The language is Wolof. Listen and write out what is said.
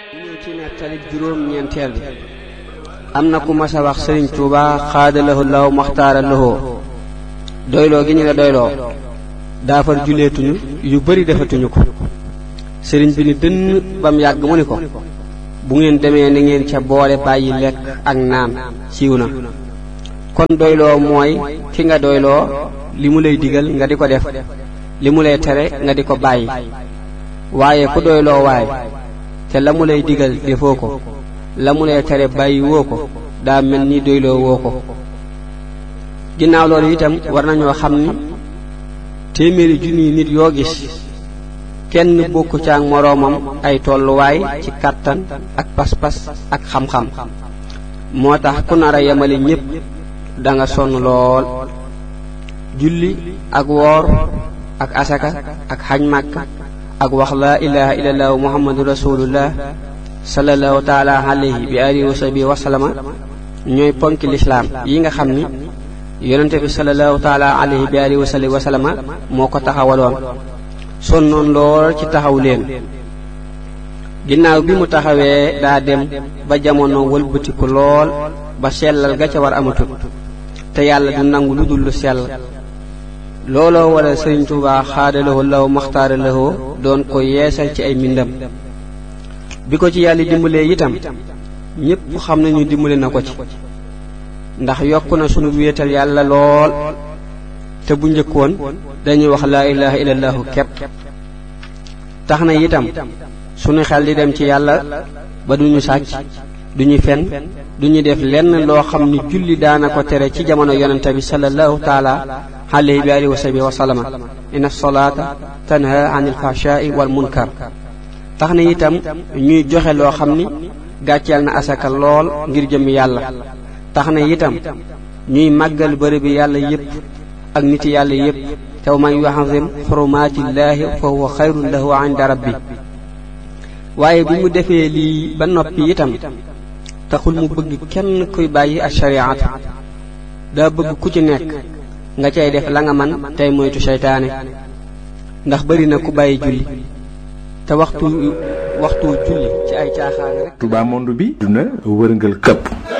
ñëw ci nettali juróom ñeenteel bi am na ku mas a wax sëriñ Tuuba xaadalahu law maxtaara lahoo doyloo gi ñu la doyloo daafar juleetuñu yu bari defatuñu ko sëriñ bi ni dënn bam yàgg mu ni ko bu ngeen demee ni ngeen ca boole bàyyi lekk ak naan siiw na kon doyloo mooy ki nga doyloo li mu lay digal nga di ko def li mu lay tere nga di ko bàyyi waaye ku doyloo waay te la mu lay digal defoo ko la mu lay tere bàyyi woo ko daa mel ni doyloo woo ko ginnaaw loolu itam war nañoo xam ni téeméeri junniy nit yoo gis kenn bokku caag moroomam ay tolluwaay ci kàttan ak pas-pas ak xam-xam moo tax ku nar a yemale ñépp da nga sonn lool julli ak woor ak asaka ak xaj màkka ak wax laa ilaha illallah muhammadu rasulullah sallallahu taala alayhi bi alihi wa sahbihi wa sallama ñooy ponki lislaam yi nga xam ni yonente bi sallallahu taala alayhi bi alihi wa sahbihi wa sallama moo ko taxawaloon sonnoon lool ci taxaw leen ginnaaw bi mu taxawee daa dem ba jamono wëlbatiku lool ba sellal ga ca war amatut te yàlla du nangu lu dul lu sell looloo wala sëriñ Tuubaa xaadalawoo law maxtaara lawoo doon ko yeesal ci ay mbindam bi ko ci yàlla dimbalee itam ñépp xam nañu dimbale na ko ci ndax yokk na sunu wéetal yàlla lool te bu njëkkoon dañuy wax laa ilaha illallahu kepp tax na itam sunu xel di dem ci yàlla ba duñu sàcc duñu fen duñu def lenn loo xam ni julli daana ko tere ci jamono yonente bi sallallahu taala alayhi bi alihi wa sahbihi wa sallama inna salaata tanha anil fahshai wal munkar tax na itam ñuy joxe loo xam ni gàcceel na asaka lool ngir jëm yàlla tax na itam ñuy màggal bërëb bi yàlla yépp ak niti yàlla yépp te man yuazim xurumaatillaahi fa huwa xayrun lahu inda rabbi waaye bi mu defee lii ba noppi itam taxul mu bëgg kenn kuy bàyyi ak shariat daa bëgg ku ci nekk nga cay def la nga man tey moytu seytaane ndax bari na ku bàyyi julli te waxtu waxtu julli ci ay caaxaan rek Touba monde bi duna wërngal këpp